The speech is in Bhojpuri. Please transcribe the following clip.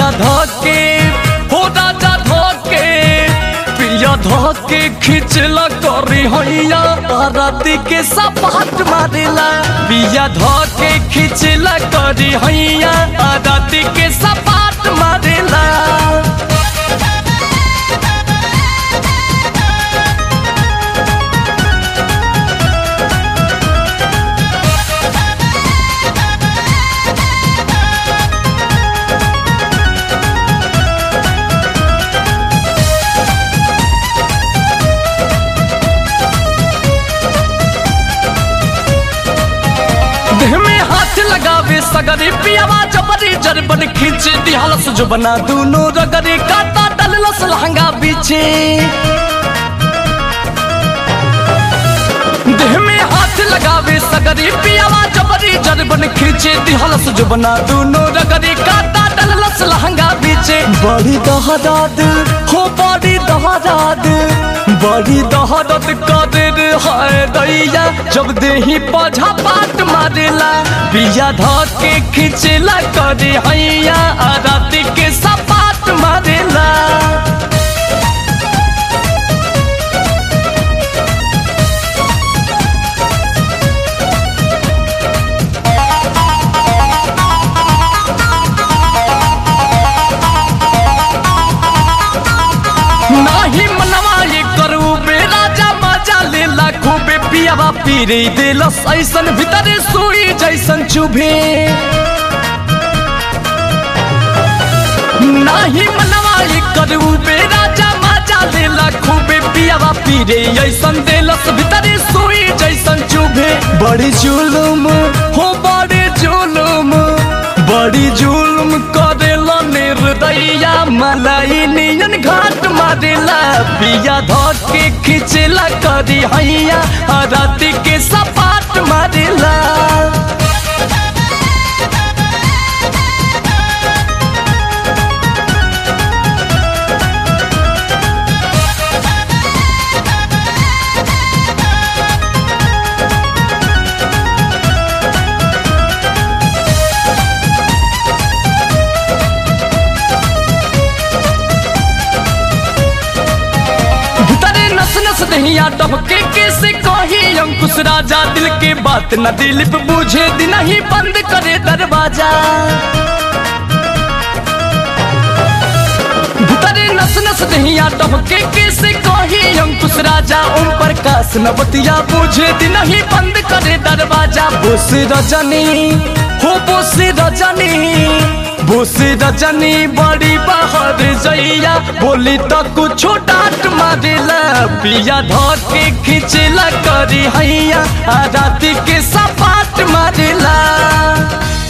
पिया धके हो राजा धके पिया धके खिचला करी हैया राती के सपाट मारेला पिया धके खिचला करी हैया राती के सपाट मारेला देह में हाथ लगावे सगरी पियावा जबरी जरबन खींच दिहलस जो बना दूनो रगरी काटा डललस लहंगा पीछे देह में हाथ लगावे सगरी पियावा जबरी जरबन खींचे दिहलस जो बना दूनो रगरी काटा डललस लहंगा पीछे बड़ी दहराद हो बड़ी दहराद बड़ी दहरत कदर है दैया जब देही पौधा पाट मारेला बिया धर के खिंचला करे हैया आ रात के सपाट मारेला नाही मनवा ये करू बे राजा मजा लेला खूबे पियावा पीरे देलस ऐसन भीतरे सुई जैसन चुभे नाही मनवा ये करू बे राजा मजा लेला खूबे पियावा पीरे ऐसन देलस भीतरे सुई जैसन चुभे बड़ी जुलुम हो बड़ी जुलुम बड़ी जुलुम करेला निर्दया मलाई नियन घाट मारेला पिया धर के खिचला करी हैया आ राती के सपाट मारेला भीतरे नस नस दहिया डबके कैसे कही अंकुश राजा दिल के बात न दिलीप बूझे दिन ही बंद करे दरवाजा भीतरे नस नस दहिया डबके कैसे कही अंकुश राजा ओम प्रकाश नवतिया बूझे दिन ही बंद करे दरवाजा बोस रजनी हो बोस रजनी बोस रजनी बड़ी बाहर जइया बोली तो कुछो डांट मारेला पिया धर के खिंचला करी हैया आ राती के सपाट मारेला